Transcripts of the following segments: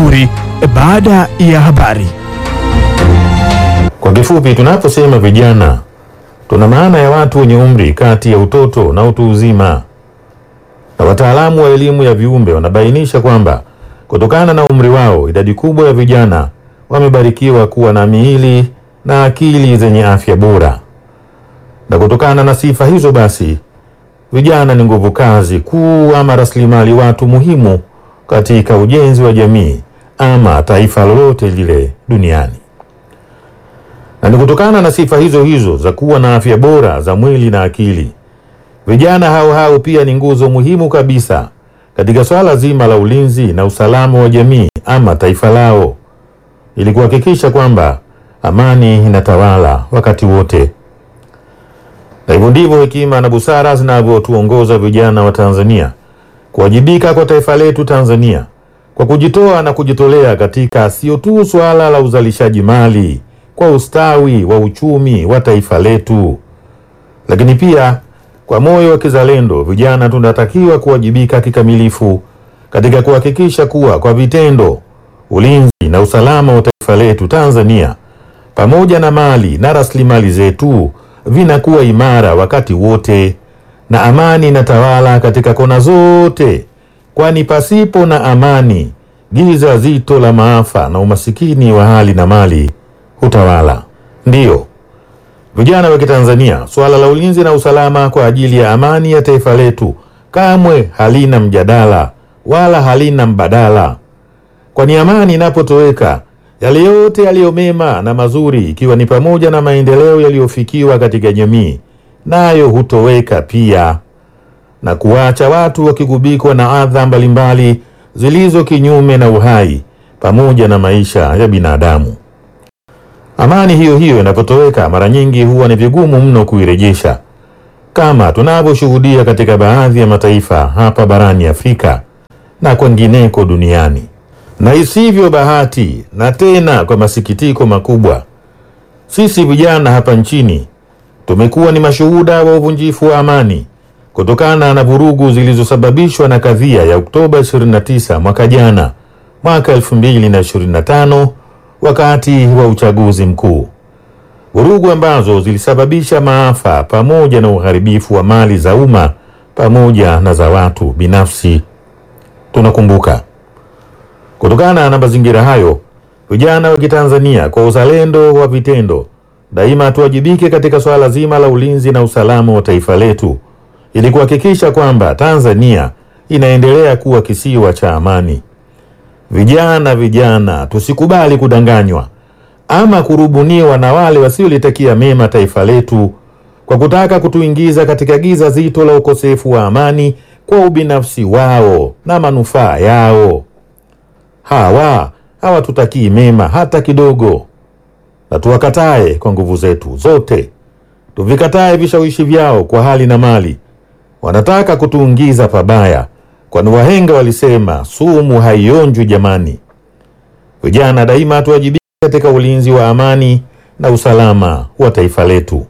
mashuhuri baada ya habari. Kwa kifupi, tunaposema vijana, tuna maana ya watu wenye umri kati ya utoto na utu uzima, na wataalamu wa elimu ya viumbe wanabainisha kwamba kutokana na umri wao, idadi kubwa ya vijana wamebarikiwa kuwa na miili na akili zenye afya bora, na kutokana na sifa hizo basi vijana ni nguvu kazi kuu ama rasilimali watu muhimu katika ujenzi wa jamii ama taifa lolote lile duniani. Na ni kutokana na sifa hizo hizo za kuwa na afya bora za mwili na akili, vijana hao hao pia ni nguzo muhimu kabisa katika swala zima la ulinzi na usalama wa jamii ama taifa lao, ili kuhakikisha kwamba amani inatawala wakati wote. Na hivyo ndivyo hekima na busara zinavyotuongoza vijana wa Tanzania kuwajibika kwa taifa letu Tanzania kwa kujitoa na kujitolea katika sio tu suala la uzalishaji mali kwa ustawi wa uchumi wa taifa letu, lakini pia kwa moyo wa kizalendo, vijana tunatakiwa kuwajibika kikamilifu katika kuhakikisha kuwa kwa vitendo ulinzi na usalama wa taifa letu Tanzania pamoja na mali na rasilimali zetu vinakuwa imara wakati wote na amani inatawala katika kona zote, kwani pasipo na amani giza zito la maafa na umasikini wa hali na mali hutawala. Ndiyo vijana wa Kitanzania, suala la ulinzi na usalama kwa ajili ya amani ya taifa letu kamwe halina mjadala wala halina mbadala, kwani amani inapotoweka yale yote yaliyo mema na mazuri, ikiwa ni pamoja na maendeleo yaliyofikiwa katika jamii, nayo hutoweka pia na kuwacha watu wakigubikwa na adha mbalimbali zilizo kinyume na uhai pamoja na maisha ya binadamu. Amani hiyo hiyo inapotoweka, mara nyingi huwa ni vigumu mno kuirejesha, kama tunavyoshuhudia katika baadhi ya mataifa hapa barani Afrika na kwengineko duniani. Na isivyo bahati, na tena kwa masikitiko makubwa, sisi vijana hapa nchini tumekuwa ni mashuhuda wa uvunjifu wa amani kutokana na vurugu zilizosababishwa na kadhia ya Oktoba 29 mwaka jana, mwaka 2025 wakati wa uchaguzi mkuu, vurugu ambazo zilisababisha maafa pamoja na uharibifu wa mali za umma pamoja na za watu binafsi. Tunakumbuka. Kutokana na mazingira hayo, vijana wa Kitanzania kwa uzalendo wa vitendo, daima tuwajibike katika swala zima la ulinzi na usalama wa taifa letu ili kuhakikisha kwamba Tanzania inaendelea kuwa kisiwa cha amani. Vijana, vijana, tusikubali kudanganywa ama kurubuniwa na wale wasiolitakia mema taifa letu kwa kutaka kutuingiza katika giza zito la ukosefu wa amani kwa ubinafsi wao na manufaa yao. Hawa hawatutakii mema hata kidogo, na tuwakatae kwa nguvu zetu zote, tuvikatae vishawishi vyao kwa hali na mali. Wanataka kutuingiza pabaya, kwani wahenga walisema sumu haionjwi jamani. Vijana daima tuwajibike katika ulinzi wa amani na usalama wa taifa letu.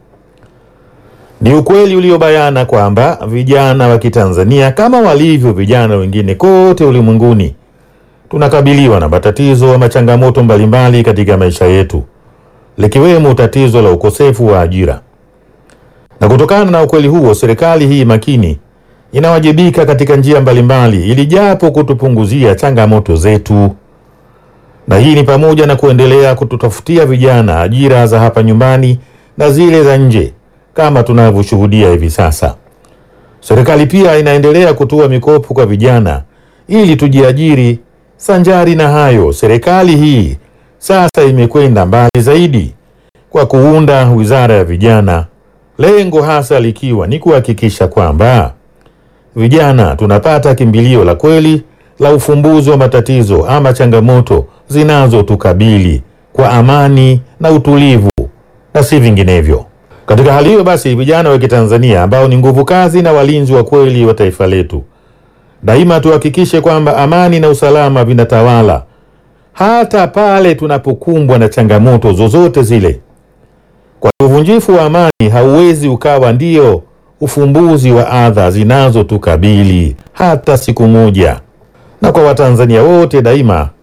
Ni ukweli uliobayana kwamba vijana wa Kitanzania kama walivyo vijana wengine kote ulimwenguni tunakabiliwa na matatizo ama changamoto mbalimbali katika maisha yetu, likiwemo tatizo la ukosefu wa ajira. Na kutokana na ukweli huo, serikali hii makini inawajibika katika njia mbalimbali ili japo kutupunguzia changamoto zetu, na hii ni pamoja na kuendelea kututafutia vijana ajira za hapa nyumbani na zile za nje kama tunavyoshuhudia hivi sasa. Serikali pia inaendelea kutoa mikopo kwa vijana ili tujiajiri. Sanjari na hayo, serikali hii sasa imekwenda mbali zaidi kwa kuunda wizara ya vijana, lengo hasa likiwa ni kuhakikisha kwamba vijana tunapata kimbilio la kweli la ufumbuzi wa matatizo ama changamoto zinazotukabili kwa amani na utulivu na si vinginevyo. Katika hali hiyo basi, vijana wa Kitanzania ambao ni nguvu kazi na walinzi wa kweli wa taifa letu, daima tuhakikishe kwamba amani na usalama vinatawala hata pale tunapokumbwa na changamoto zozote zile. Kwa uvunjifu wa amani hauwezi ukawa ndio ufumbuzi wa adha zinazotukabili hata siku moja. Na kwa Watanzania wote daima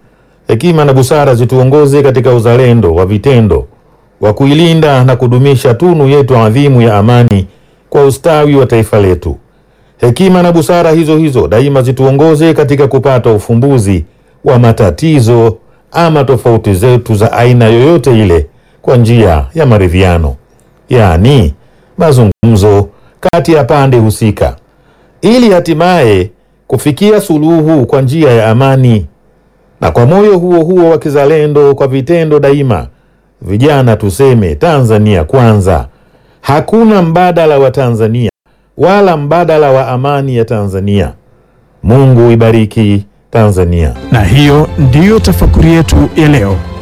hekima na busara zituongoze katika uzalendo wa vitendo wa kuilinda na kudumisha tunu yetu adhimu ya amani kwa ustawi wa taifa letu. Hekima na busara hizo hizo daima zituongoze katika kupata ufumbuzi wa matatizo ama tofauti zetu za aina yoyote ile kwa njia ya maridhiano, yaani mazungumzo kati ya pande husika, ili hatimaye kufikia suluhu kwa njia ya amani. Na kwa moyo huo huo wa kizalendo, kwa vitendo daima, vijana tuseme Tanzania kwanza. Hakuna mbadala wa Tanzania wala mbadala wa amani ya Tanzania. Mungu ibariki Tanzania. Na hiyo ndiyo tafakuri yetu ya leo.